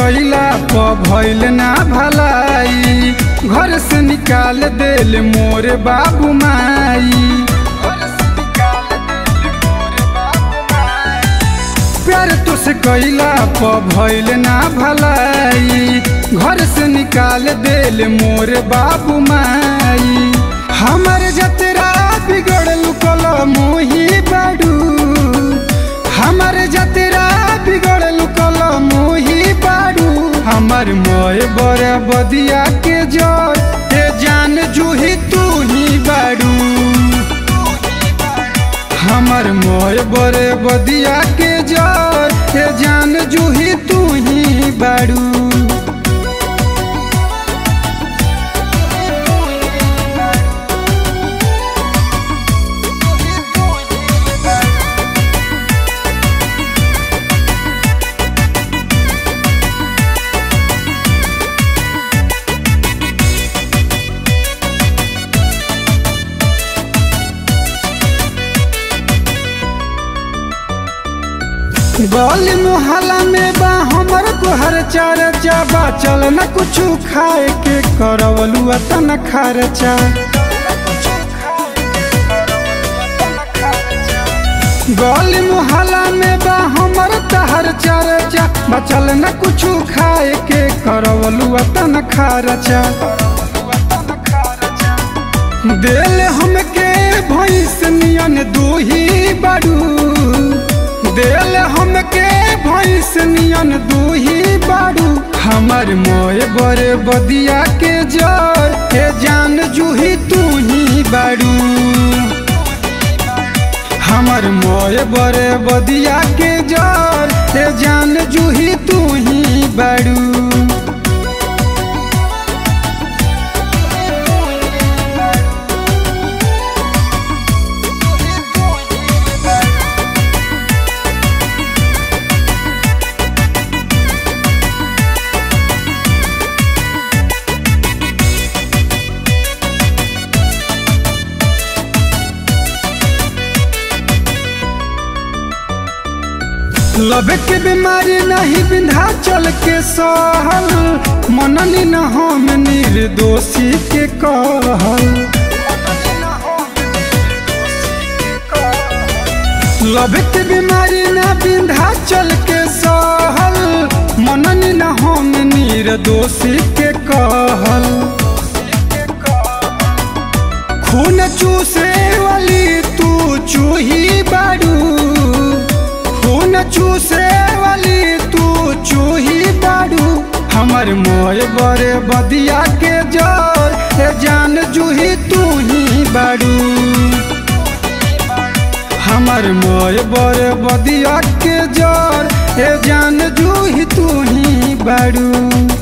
कैला प भइल ना भलाई घर से निकाल देल मोर बाबू माई प्यार तुसे कैला प भइल ना भलाई घर से निकाल देल मोर बाबू माई हमर जतरा बिगड़ल कल मोही बाडू हमर जतरा बिगड़ल कल मोही बाडू हमर मोय बर बदिया के जर ते जान जूही तू ही बाडू हमर मोय बर बदिया के जर ते जान जूही तू ही बाडू गली मोहल्ला में बा हमर तोहर चर्चा बा चल न कुछु खाए के करवलू तन खर्चा गली मोहल्ला में बा हमर तहर चर्चा बा चल न कुछु खाए के करवलू तन खर्चा दिल हमके भैंस नियन दूही बड़ू दिल हमके भैंस नियन दूही बाड़ू हमर मोय बड़े बदिया के जर हे जान जूही तू ही बाड़ू हमर मोय बड़े बदिया के जर हे जान जूही तू ही बाड़ू लब के बीमारी नहीं बिंधा चल के सहल मननी न हम निर्दोषी के कहल लब के बीमारी न बिंधा चल के सहल मननी न हम निर्दोषी के कहल खून चूसे वाली तू चूही बाड़ू खून चूसे वाली तू चूही बाड़ू हमर मोय बड़े बदिया के जर हे जान जूही तू ही बाड़ू हमर मोय बड़े बदिया के जर हे जान जूही तू ही बाड़ू